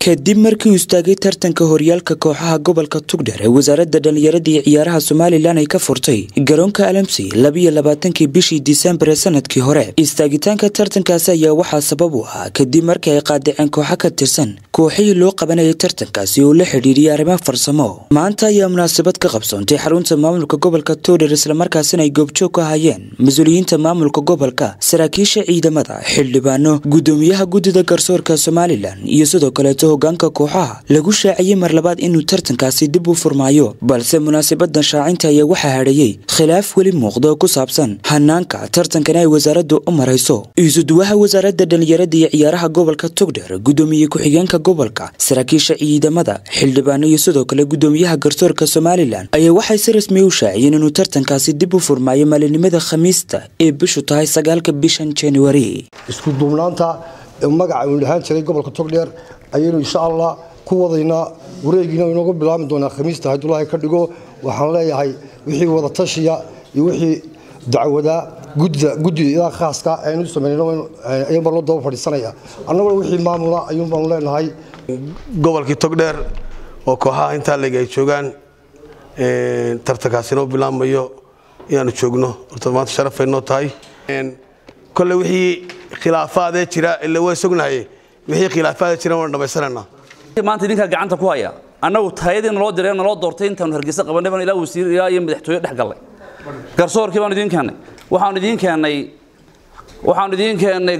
kadib markii uu istaagay tartanka horyaalka kooxaha gobolka tugdher ee wasaaradda dhallinyarada iyo ciyaaraha somalilan ay ka furtay garoonka alamsi labiyo labaatankii bishii disembar ee sanadkii hore istaagitaanka tartankaasi ayaa waxaa sabab u ahaa kadib markii ay qaadaceen kooxo ka tirsan kooxihii loo qabanayay tartankaasi oo la xidhiiriyay arrimo farsamo maanta ayaa munaasabad ka qabsoontay xarunta maamulka gobolka tugdher islamarkaasina ay goobjoog ka hayeen mas-uuliyiinta maamulka gobolka saraakiisha ciidamada xildhibaano gudoomiyaha guddida garsoorka somalilan iyo sidoo kaleeto hogaanka kooxaha lagu shaaciyey mar labaad inuu tartankaasi dib u furmaayo balse munaasabadan shaacinta ayaa waxaa hadheeyey khilaaf weli muuqda oo ku saabsan hanaanka tartankana ay wasaaraddu u marayso isuduwaha wasaaradda dhallinyarada iyo ciyaaraha gobolka tugdher gudoomiye ku-xigeenka gobolka saraakiisha ciidamada xildhibaano iyo sidoo kale gudoomiyaha garsoorka somalilan ayaa waxay si rasmi u shaaciyeen inuu tartankaasi dib u furmaayo maalinimada khamiista ee bishu tahay sagaalka bishan januari isku duubnaanta magaca uu dhahaan jiray gobolka togdheer ayaynu insha allah ku wadaynaa wareegiina inooga bilaabmi doonaa khamiista haddulahi ka dhigo waxaan leeyahay wixii wada tashiya iyo wixii dacwadaa guddida khaaska aynu sameynayaan baan loo daba fadhiisanaya annaguna wixii maamula ayuun baanu leenahay gobolkii togdheer oo kooxaha intaa leg ay joogaan tartankaasi noo bilaabmayo inaanu joogno horta maanta sharafay noo tahay kolle wixii khilaafaadee jira ila waa sognahay wixii khilaafaadee jira waan dhammaysananaa maanta idinkaa gacanta ku haya annagu taayadii naloo diray naloo doortay intaanu hargeysa qabanay baan ilaa wasiir ilaa iyo madaxtooye dhex gallay garsoorkii baan idiin keennay waxaan idiin keennay waxaan idiin keennay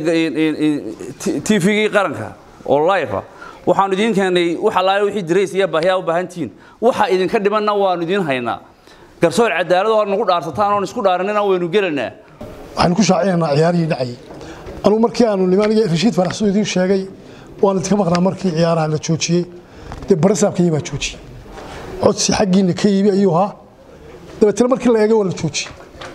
tvgii qaranka oo live ah waxaan idiin keennay wax allaale wixii dirays iyo baahiyaa u baahantihiin waxa idinka dhimanna waanu idiin haynaa garsoor cadaalad oo nagu dhaarsataan oon isku dhaaranina waynu gelaynaa waxaanu ku shaacinaynaa ciyaarihii dhacayay anugu markii aanu nimaaniga rashiid faraxsuu idiin sheegay waan idinka maqnaa markii ciyaaraha la joojiyey dee barasaabkayii baa joojiyey codsi xaggiina ka yimi ayuu ahaa dabeetana markii la eegay waa la joojiyey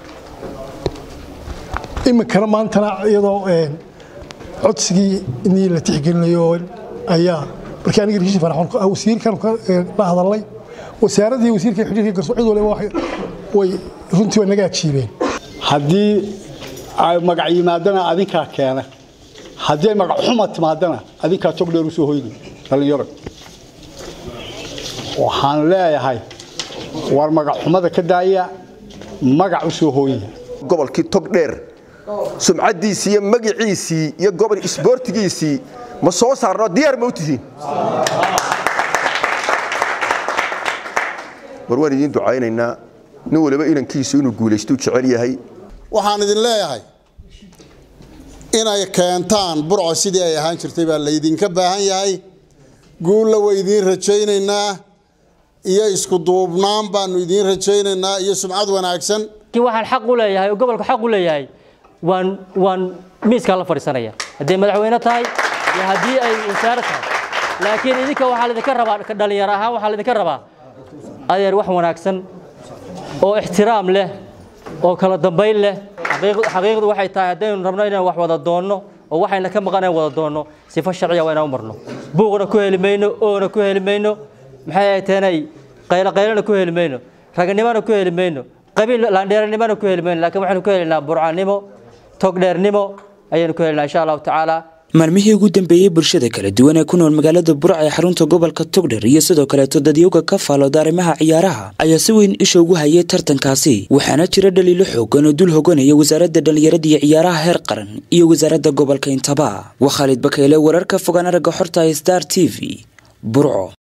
iminkana maantana iyadoo codsigii inii la tixgelinayo ayaa markii aniga rashiid farax wasiirkan la hadalnay wasaaradii wasiirka xidhiirka garso cid waliba way runtii waa naga ajiibeen haddii ay magac yimaadana adinkaa keena haddii ay magac xuma timaadana adinkaa togdheer u soo hoydi dhallinyaro waxaan leeyahay war magac xumada ka daaya magac u soo hooya gobolkii togdheer sumcaddiisii iyo magiciisii iyo gobol isboortigiisii ma soo saarno diyaar ma u tihiin war waan idiin ducaynaynaa nin waliba inankiisu inuu guulaystuu jecel yahay waxaan idin leeyahay inay keentaan burco sidii ay ahaan jirtay baa laydinka baahan yahay guulla way idiin rajaynaynaa iyo isku duubnaan baanu idiin rajaynaynaa iyo sumcad wanaagsan waxaan xaq u leeyahay oo gobolku xaq u leeyahay waan waan miiskaa la fadhiisanaya hadday madaxweyne tahay iyo haddii ay wasaare tahay laakiin idinka waxaa laydinka rabaa dhallinyaro ahaan waxaa laydinka rabaa adeer wax wanaagsan oo ixtiraam leh oo kala dambayn leh xaqiiqdu waxay tahay haddaynu rabno inaan wax wada doonno oo waxayna ka maqan wada doonno sifo sharciya waa inaan u marno buuqna ku heli mayno oona ku heli mayno maxay ay teenay qaylo qaylona ku heli mayno raganimona ku heli mayno qabiil laandheeranimona ku heli mayno laakiin waxaynu ku helinaa burcanimo togdheernimo ayaynu ku helinaa insha allahu tacaala maalmihii ugu dambeeyey bulshada kala duwan ee ku nool magaalada burca ee xarunta gobolka togdher iyo sidoo kaleeto dadyowga ka faalooda arrimaha ciyaaraha ayaa si weyn isha ugu hayay tartankaasi waxaana jira dhaliilo xoogan oo dul hoganaya wasaaradda dhallinyarada iyo ciyaaraha heer qaran iyo wasaaradda gobolka intaba waa khaalid bakayle wararka fogaan aragga xorta star t v burco